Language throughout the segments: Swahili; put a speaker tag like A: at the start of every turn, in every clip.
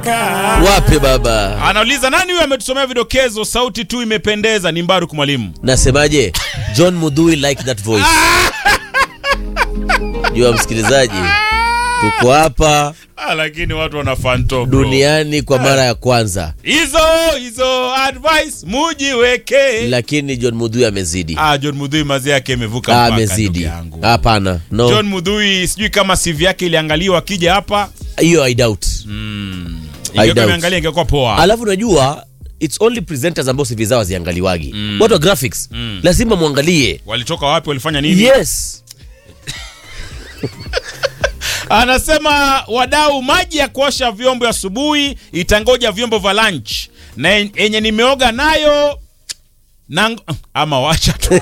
A: Wape baba,
B: Anauliza nani huyo ametusomea vidokezo, sauti tu imependeza. Ni Mbaruk mwalimu.
A: nasemaje? John Mudhui like that voice. Jua msikilizaji, tuko hapa
B: Ah, lakini watu wana fanto bro.
A: duniani kwa mara ya kwanza,
B: Hizo hizo advice mujiweke.
A: lakini John Mudhui amezidi,
B: Ah, John Mudhui mazi yake imevuka
A: Ah,
B: mpaka ndugu
A: amezidi.
B: yangu.
A: Hapana, no,
B: John Mudhui sijui kama CV yake iliangaliwa akija hapa.
A: hiyo I doubt.
B: Ingekuwa
A: doubt.
B: imeangalia ingekuwa poa.
A: Alafu unajua it's only presenters ambao CV zao haziangaliwagi. Watu wa graphics lazima muangalie.
B: Walitoka wapi, walifanya nini?
A: Yes.
B: Anasema wadau, maji ya kuosha vyombo asubuhi itangoja vyombo vya lunch na yenye nimeoga nayo na ama wacha tu.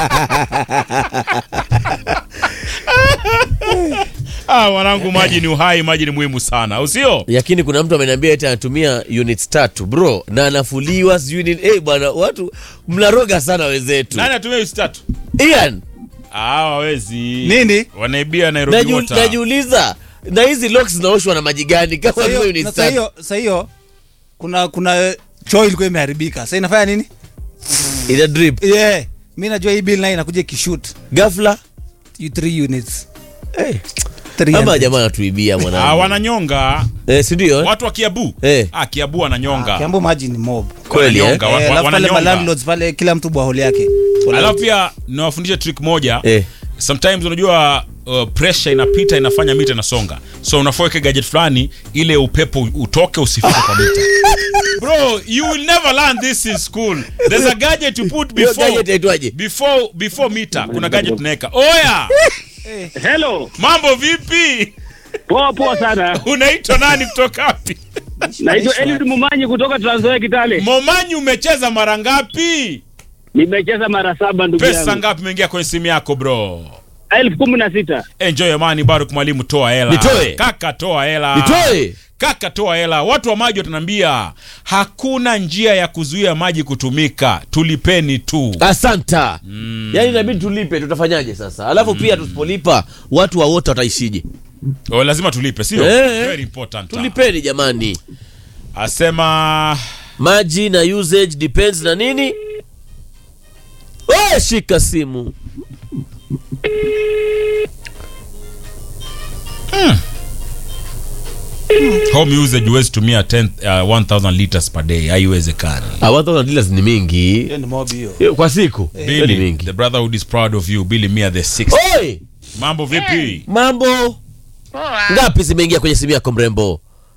B: Ah, mwanangu, maji ni uhai, maji ni muhimu sana, usio
A: Lakini kuna mtu ameniambia eti anatumia units tatu bro, na anafuliwa sijui nini. Eh bwana, watu mnaroga sana wenzetu.
B: nani atumia hizi tatu?
A: Ian,
B: Ah, hawezi
C: Nini?
B: wanaibia Nairobi
A: naju,
B: Water.
A: najiuliza na hizi locks zinaoshwa na maji gani kama
C: Sasa
A: vile
C: hiyo-
A: units
C: sasa
A: tatu?
C: hiyo sasa hiyo kuna kuna choo ilikuwa imeharibika. Sasa inafanya nini?
A: Ina drip.
C: Yeah. Mimi najua hii bill nayo inakuja ikishoot.
A: Ghafla.
C: You three units.
A: Eh.
C: Three
A: Ama
C: units.
A: jamaa anatuibia
B: Ah,
A: mwanangu.
B: wananyonga
A: Eh, si ndio? eh?
B: watu wa Kiabu.
A: Eh.
B: Ah, Kiabu wananyonga.
C: Kiambu maji ni mob.
A: Kweli eh?
B: Wananyonga, wa-
C: Eh,
B: wa-
C: alafu pale
B: wananyonga.
C: malandlords pale kila mtu bwaholi yake.
B: Alafu pia niwafundishe trick moja
A: Eh.
B: sometimes unajua uh, pressure inapita inafanya mita inasonga so unafoweke gadget fulani ile upepo utoke usifike kwa mita bro you will never learn this in school there's a gadget you put
A: Hiyo gadget
B: before
A: yaitwaje?
B: before before mita kuna gadget unaweka oya
D: Hello,
B: mambo vipi
D: poa poa sana.
B: unaitwa nani kutoka wapi
D: Naitwa Eliud Mumanyi kutoka Trans Nzoia Kitale.
B: momanyi umecheza mara ngapi
D: Nimecheza mara saba ndugu
B: pesa
D: yangu.
B: ngapi imeingia kwenye simu yako bro
D: elfu kumi na sita.
B: enjoy amani baruk mwalimu toa hela
A: Nitoe.
B: kaka toa hela
A: Nitoe.
B: kaka toa hela watu wa maji watanambia hakuna njia ya kuzuia maji kutumika tulipeni tu
A: Asanta. Yaani inabidi tulipe, tutafanyaje sasa? Alafu pia tusipolipa watu wa wote wataishije?
B: o, lazima tulipe sio
A: Eh.
B: very important
A: Tulipeni jamani.
B: asema
A: Maji na usage depends na nini? Wewe shika simu.
B: home usage huwezi tumia 10, uh, 1000 liters per day haiwezekani
A: Ah, 1000 dollars ni mingi.
C: Hiyo ni mob hiyo.
A: Hiyo Kwa siku. Hiyo ni
B: Billy,
A: mingi.
B: the brotherhood is proud of you Billy Mia the sixth
A: Oi!
B: mambo vipi
A: Mambo
E: Poa.
A: ngapi zimeingia kwenye simu yako mrembo?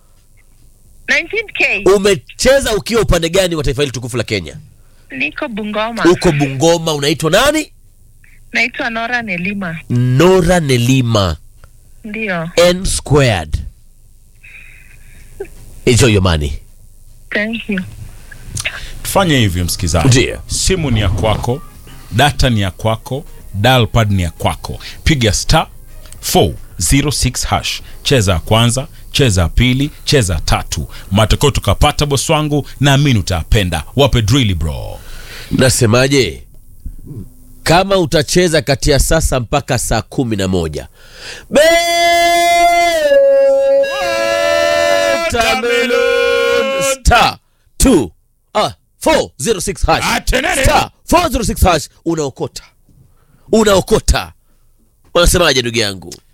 E: 19k.
A: Umecheza ukiwa upande gani wa taifa hili tukufu la Kenya?
E: Niko Bungoma.
A: Uko Bungoma, unaitwa nani?
E: Naitwa Nora Nelima.
A: Nora Nelima.
E: Ndio.
A: N squared. Enjoy your money.
E: Thank you.
B: tufanye hivyo msikizaji
A: Ndiyo.
B: simu ni ya kwako data ni ya kwako dial pad ni ya kwako piga star 406 hash cheza ya kwanza cheza ya pili cheza ya tatu matokeo tukapata bosi wangu naamini utayapenda wape drili bro
A: Nasemaje? Kama utacheza kati ya sasa mpaka saa kumi na moja Betamelon star 2 ah 406 hash
B: Atenene.
A: star 406 hash unaokota unaokota. Wanasemaje ndugu yangu?